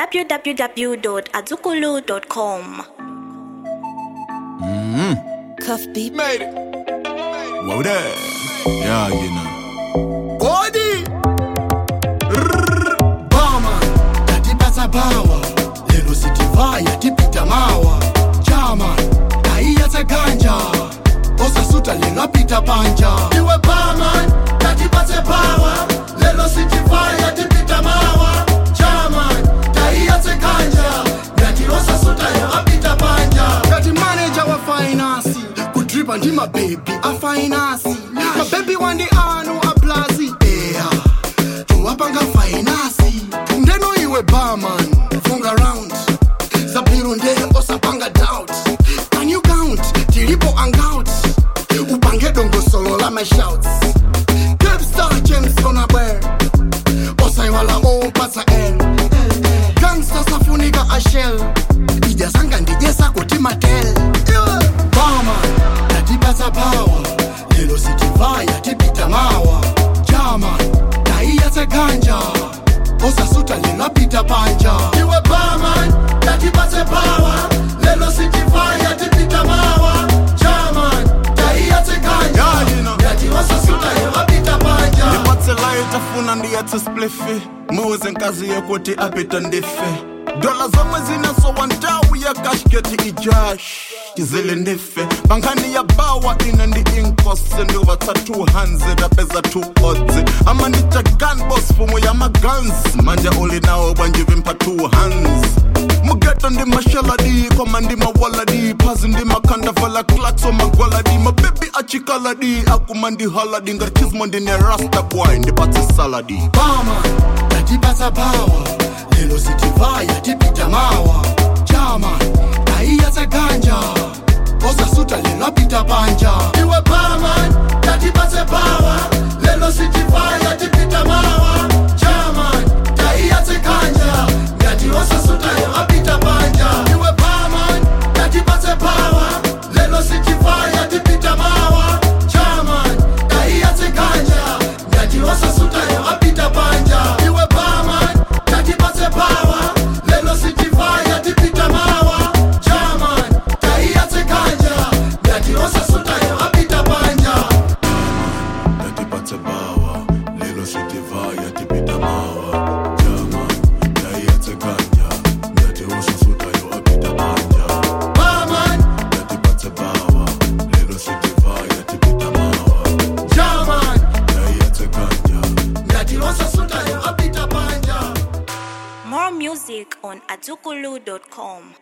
www.azukulu.com. Cuff beat. Made it. Whoa there. Yeah, you know. Kodi. bama tatipatsa bawa lero sitivaya tipita mawa chama taiyatsa ganja osasuta lingapita panja iwe bama tatipatse bawa lero sitivaya tipita mawa chama taiyatse ganja ngati osasuta lingapita panja ngati maneja wa fainasi kudripa ndi mabebi a fainasi mabebi wandi anu a plazi eya towapanga fainasi ndeno iwe barman funga round zabwiro nde osapanga doubt can you count tilipo hangout upange dongosolo la my shouts capstar james onabwer osaiwala opatsa l gangsta safunika ashel ijasanga ndijesa kuti matel bama tatipatsa pawa lelo sitivaya tipita mawa jama taiyatse ganja osasuta lingapita panja iwe baman tatipatse pawa lelo sitivaya tipita mawa jaman taiyatse ganja Yeah, you know. ngati osasuta lingapita panja ndipatsela itafuna ndiyatse splifi muze nkazi yokuti apita ndife dola zomwe zinasowa nthawi ya kashketi ijash chizile ndife pankhani ya bawa ine ndi inkose ndivatsa 200 apeza 2 odzi ama ndicha gunbos fumo ya maguns manje uli nawo bwanjivimpha 2 hands mugeto ndi mashaladi koma ndi mawaladi phazi ndi makhandavala klakso magwaladi mabebi achikaladi akuma ndi haladi ngati chizimo ndine rasta boy ndipatse saladi bama tatipatsa bawa lelo sitivaya tipita mawa chama taiyatse ganja osasuta lingapita panja iwe baman tatipatse bawa lelo sitivaya tipita mawa chama taiyatse ganja ngati osasuta lingapita panja iwe baman tatipatse bawa lelo sitivaya tipita mawa chama taiyatse ganja ngati osasuta lingapita panja iwe baman tatipatse bawa lelo sitivaya tipita mawa chaman taiyatse ganja ngati osasuta lingapita panja Natipatse bawa lelo sitivaya tipita mawa jama taiyatse ganja ngati osasutayo apita panja baman natipatse bawa lelo sitivaya tipita mawa chaman taiyatse ganja ngati osasuta lingapita panja More music on azukulu.com.